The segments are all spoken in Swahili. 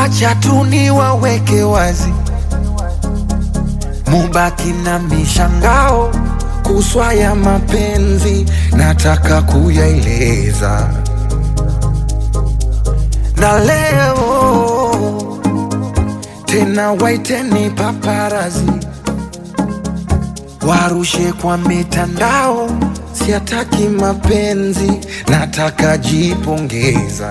wacha tu niwaweke wazi, mubaki na mishangao kuswa ya mapenzi, nataka kuyaeleza na leo tena, waiteni paparazi warushe kwa mitandao, siataki mapenzi, nataka jipongeza.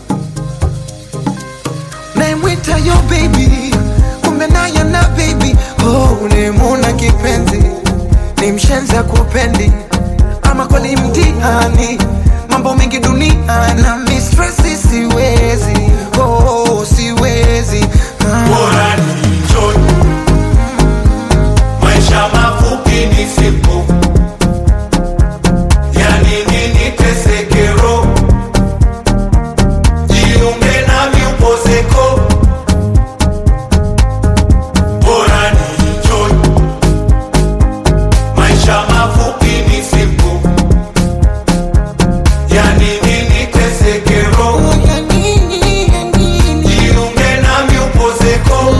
Naimwita yo baby, kumbe naye na baby oh, ulimuna kipenzi, ni mshenza kupendi ama kweli mtihani, mambo mengi dunia na mistresi, siwezi oh, siwezi ah. Bora ni enjoy. Maisha mafupi ni simple. Yani nini teseke roho? Jiunge nami upozeko. Bora ni enjoy. Maisha mafupi ni simple. Yani nini teseke roho? Ya nini, ya nini? Jiunge nami upozeko.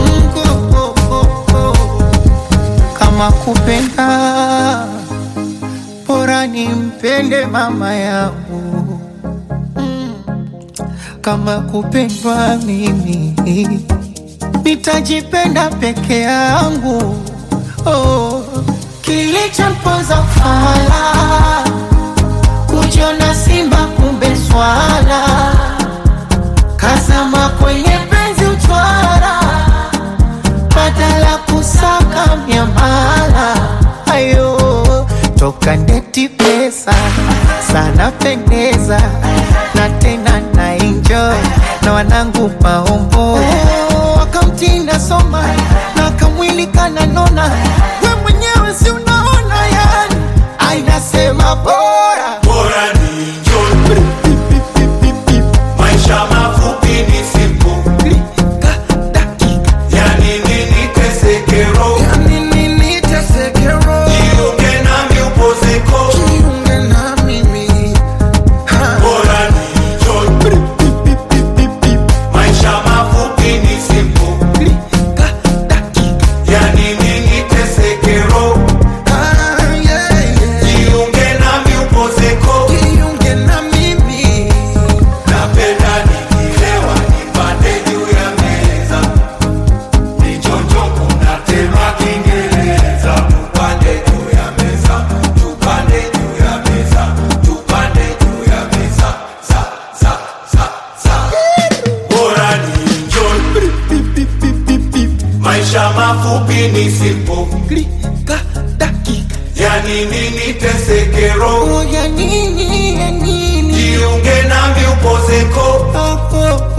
kama kupenda bora nimpende mama yangu Mm. kama kupendwa mimi nitajipenda peke yangu oh. kilichomponza fala kujiona simba kumbe swala kazama kwenye penzi uchwara badala kusaka miamala ayo toka ndeti pesa sana pendeza na tena na enjoy na wanangu maombo wakamtinda soma na kamwili kananona we mwenyewe si unaona yani ainasema bora Bora ni enjoy. Maisha mafupi ni simple. Klika, dakika, Yani nini teseke roho? ya nini niteseke roho? Jiunge nami upozeko. Jiunge na mimi ha. Bora ni enjoy. Maisha mafupi ni simple. Klika, dakika, Yani nini teseke roho? ah, yeah, yeah. Jiunge nami upozeko. Jiunge na mimi Napenda nikilewa nipande juu ya meza. Nichonjo kuna tema Kiingereza. Tupande juu ya meza. Tupande juu ya meza. Tupande juu ya meza. Za, za, za, za. Bora ni enjoy. Maisha mafupi ni simple. Klika, dakika, Yani nini teseke roho? oh, ya nini, ya nini Jiunge nami upozeko. oh, oh,